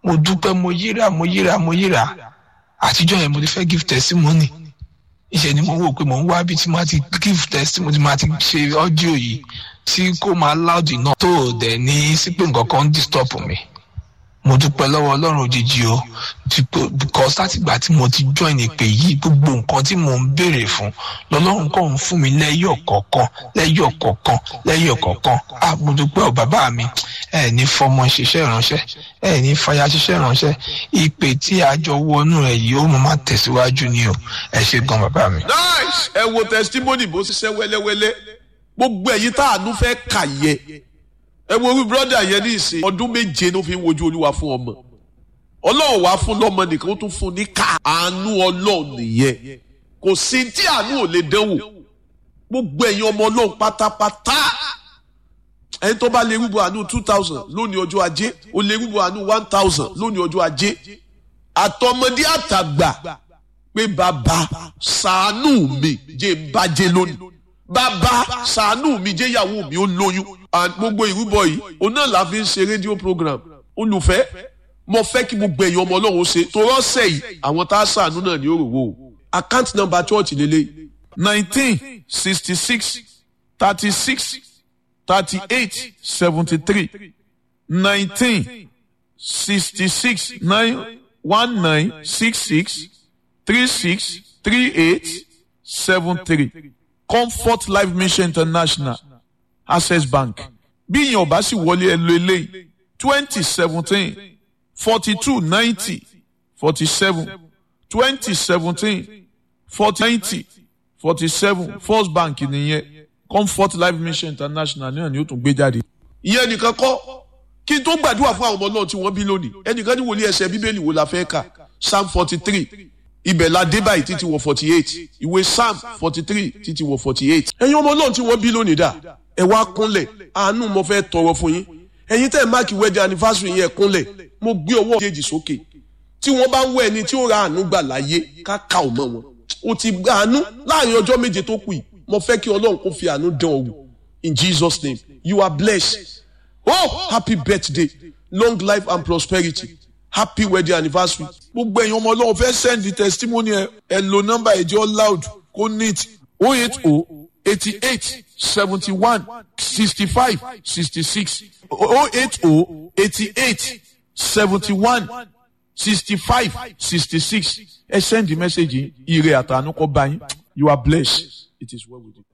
mo dúpẹ́ mo yíra mo yíra mo yíra àtijọ́ yẹn mo ti fẹ́ give testimony ìṣe ni mo wò pé mo ń wá bí tí máa ti give testimony máa ti ṣe ọ́díò yìí tí kò máa loud enough tó o dẹ̀ ní sípò nǹkan kan ń disturb mi mo dúpẹ́ lọ́wọ́ ọlọ́run òjijì o because látìgbà tí mo ti join ìpè yìí gbogbo nǹkan tí mo ń béèrè fún lọ́lọ́run kàn ń fún mi lẹ́yọ̀ kọ̀ọ̀kan lẹ́yọ̀ kọ̀ọ̀kan lẹ́yọ̀ kọ̀ọ̀kan ah mo dúpẹ́ ọ̀ bàbá mi ẹ ní fọmọ ṣiṣẹ́ ìránṣẹ́ ẹ ní fàyà ṣiṣẹ́ ìránṣẹ́ ìpè tí a jọ wọnú ẹ yìí ó mọ máa tẹ̀síwájú ni o ẹ ṣe gan bàbá mi. nice ẹ wo testimony bó ṣiṣẹ́ wẹ́lẹ́wẹ́lẹ́ gbogbo ẹ̀yin tá àánú fẹ́ kà yẹ ẹ wo orí brọ́dà yẹn ní ìsìn ọdún méje ló fi ń wojú olúwa fún ọmọ ọlọ́run wá fún lọ́mọ nìkan ó tún fún ní ká àánú ọlọ́run nìyẹn kò sí tí àánú ò lè dánwò gbogbo ẹ̀yin ọmọ ọlọ́run pátápátá ẹni tó bá lè rúbọ àánú two thousand lónìí ọjọ́ ajé ó lè rúbọ àánú one thousand lónìí ọjọ́ ajé àtọmọdé àtàgbà pé bàbá ṣàánú mi jẹ́ ń bàjẹ́ lónìí bàbá ṣàánú mi jẹ́ ìyàwó mi ó lóyún and gbogbo ìrúbọ yìí òun náà la fi ń ṣe rédíò program olùfẹ́ mo fẹ́ kí gbogbo ẹ̀yin ọmọ ọlọ́run ṣe tó rọ́ọ̀sẹ̀ yìí àwọn tá a ṣàánú náà ní òròwò o account number church lélẹ̀ nineteen sixty six thirty six thirty eight seventy three nineteen sixty six nine one nine six six three six three eight seven three comfort life mission international access bank bí ìyẹn ọba sì wọlé ẹ lo eléyìí twenty seventeen forty two ninety forty seven twenty seventeen forty ninety forty seven first bank nìyẹn comfort life mission international náà ni ó tún gbé jáde. ìyẹn nìkan kọ́ kí n tó gbàdúrà fún àwọn ọmọ náà tí wọ́n bí lónìí ẹnìkan ní wòlíì ẹsẹ̀ bíbélì wo la fẹ́ kà psalm forty three ibẹ̀ la dé báyìí títí wọ forty eight ìwé psalm forty three títí wọ forty eight. ẹ̀yin ọmọ náà tí wọ́n bí lónìí dà ẹ wá kúnlẹ̀ àánú mo fẹ́ tọrọ fún yín ẹ̀yin tẹ́ ẹ̀ máàkì wedding anniversary yẹn kúnlẹ̀ mo gbé ọwọ́ kejì sókè tí wọ́n bá ń wọ ẹni tí ó ra àánú gbà láyé ká ká ò mọ́ wọn o ti gba àánú láàrin ọjọ́ méje tó kù yìí mo fẹ́ kí ọlọ́run kó fi àánú dán ọ wò in jesus name you are blessed oh happy birthday long life and prosperity happy wedding anniversary. gbogbo ẹ̀yin ọmọ ọlọ́run fẹ́ send the testimony ẹ ẹ lo nọ́mbà ẹ̀jẹ̀ loud kó neat oh eight oh eighty eight seventy one sixty five sixty six oh eight oh eighty eight seventy one sixty five sixty six ẹ send the message yìí ire àtànú kọ́ bá yín you are blessed it is well with you.